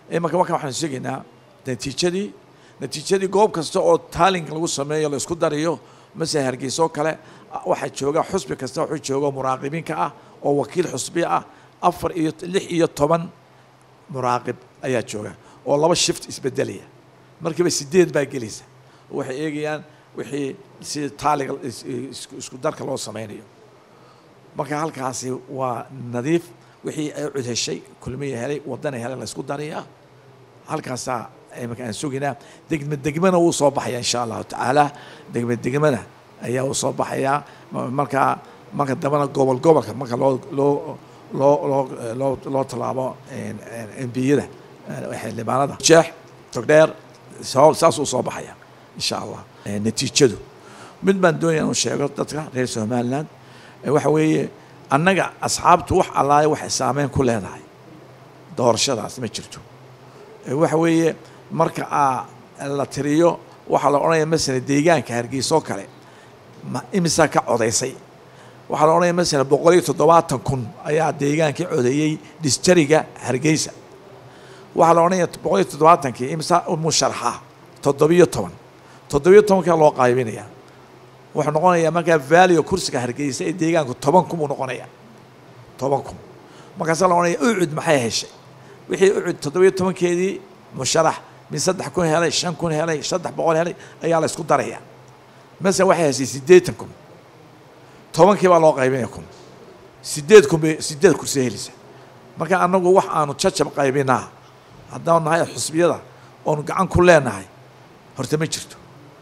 imanka marka waxaan sheegaynaa natiijadii natiijadii goob kasta oo taalink lagu sameeyo la isku dariyo masele hargeysa oo kale waxaa jooga xusbi kasta wuxuu jooga muraaqibiinka ah oo wakiil xusbi ah afar iyo lix iyo toban muraaqib ayaa jooga oo laba shift isbedelaya markiiba sideed baa gelaysa waxay eegayaan wixii sida taaliga isku darka loo sameynayo marka halkaasi waa nadiif wixii ay cud heshay kulmiya helay wadana helay la isku darayaa halkaasaa imaka aan sugaynaa degme degmana wuu soo baxaya insha allahu tacaala degme degmana ayaa uu soo baxayaa markaa marka dambena gobol gobolka marka loo loo loo loo loo loo tallaabo embiyada xildhibaanada jeex togdheer saasuu soo baxaya insha allah natiijadu mid baan doonaya inuu sheego dadka reer somaliland waxa weeye annaga asxaabtu wax allaale waxay saameyn ku leedahay doorashadaas ma jirto waxa weeye marka aa la tiriyo waxaa la odhanaya masala deegaanka hargeysa oo kale ma imisaa ka codaysay waxaa la odhanaya masala boqol iyo toddobaatan kun ayaa deegaankii codeeyey disjariga hargeysa waxaa la odhanaya boqol iyo toddobaatankii imisa musharaxa toddobiyo toban toddobiyo tobankaa loo qaybinaya wuxuu noqonayaa markaa valio kursiga hargeysa ee deegaanku toban kun buu noqonaya toban kun markaasaa la odhanaya ucud maxay heshay wixii ucud toddobiyo tobankeedii musharax mid saddex kun helay shan kun helay saddex boqol helay ayaa la isku daraya masala waxay heshay siddeetan kun tobankii baa loo qaybinaya kun sideed kun bay sideed kursi heleysa marka annagu wax aanu jajab qaybinaa haddaanu nahay xusbiyada oonu gacan ku leenahay horta ma jirto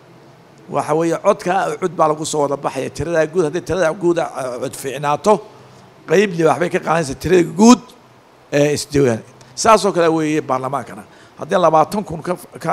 waxa weeye codkaa cud baa lagu soo wada baxaya tiradaa guud haddii tiradaa guud cod fiicnaato qeybli waxbay ka qaadanaysa tirada guud ee isdiiwaan saasoo kale weeye baarlamaankana haddii labaatan kun ka ka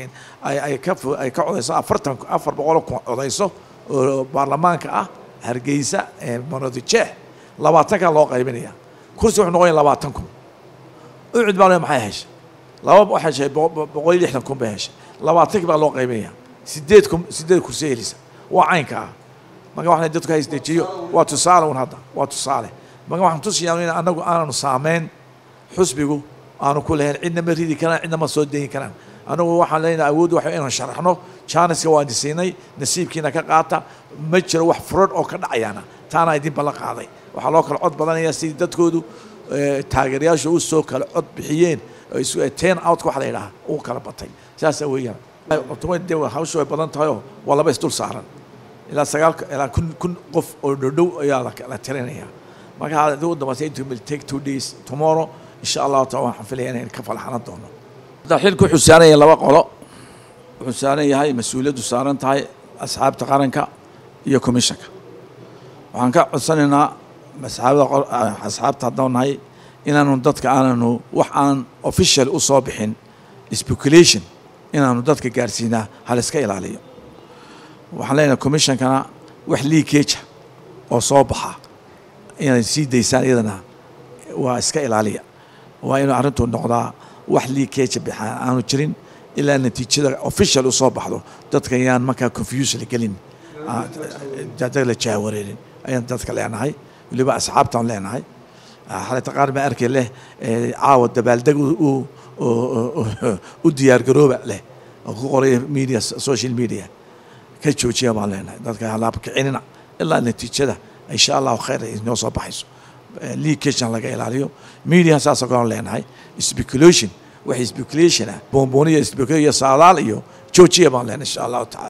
ay ka ay ka codayso afartan afar boqol kun codayso oo baarlamaanka ah hargeysa monodijeex labaatankaa loo qaybinaya kursi wuxuu noqonaya labaatan kun ucud baa le maxay heshay laba waxay heshay boqol iyo lixdan kun bay heshay labaatankii baa loo qaybinaya sideed kun sideed kursi helisa waa caynka ah marka waxaan dadku haisdejiyo waa tusaale un hadda waa tusaale marka waxaan tusiyaa in anagu aananu saameyn xusbigu aanu ku lahayn cidna ma ridi karaan cidna ma soo deyin karaan anagu waxaan leenahay awood waxa inaan sharaxno jaaniska waan siinay nasiibkiina ka qaata ma jiro wax furad oo ka dhacayaana taana idin ballan qaaday waxaa loo kala cod badanaya sidii dadkoodu taageerayaasha u soo kala cod bixiyeen ten out waxa la yidhaha uu kala batay saasa weeyaan de hawshu way badan tahayoo waa laba isdul saaran ilaa sagaal ilaa kun kun qof oo dhodhow ayaa la tirinaya marka hadii u dambaysa it will take two days tomorrow insha allahu taala waxaan filaya inayn ka falxanan doono xilku wuxuu saaran yahay laba qolo wuxuu saaran yahay mas-uuliyaddu saaran tahay asxaabta qaranka iyo commissionka waxaan ka codsanaynaa asxaabada asxaabta haddaan nahay inaanu dadka aananu wax aan official u soo bixin speculation inaanu dadka gaarsiinaa haliska ilaaliyo waxaan leenahay commissionkana wax liikeja oo soo baxa inay sii daysaan iyadana waa iska ilaaliya waa inuu arrintu noqdaa wax liikeja bixaan aanu jirin ilaa natiijada official u soo baxdo dadka yaan markaa confuse la gelin dad la jaawareerin ayaan dadka leenahay weliba asxaabtaan leenahay xalata qaar baa arkay leh caawa dabaaldeg u diyaargarooba leh oo ku qoraya media social media ka joojiya baan leenahay dadka halaab kicinina ilaa natiijada insha allahu khayr ay inoo soo baxayso leakation laga ilaaliyo media saasoo kale leenahay speculation wax speculation ah boonbooniya speculation saadaal iyo joojiya baan leenahay insha allahu tacaala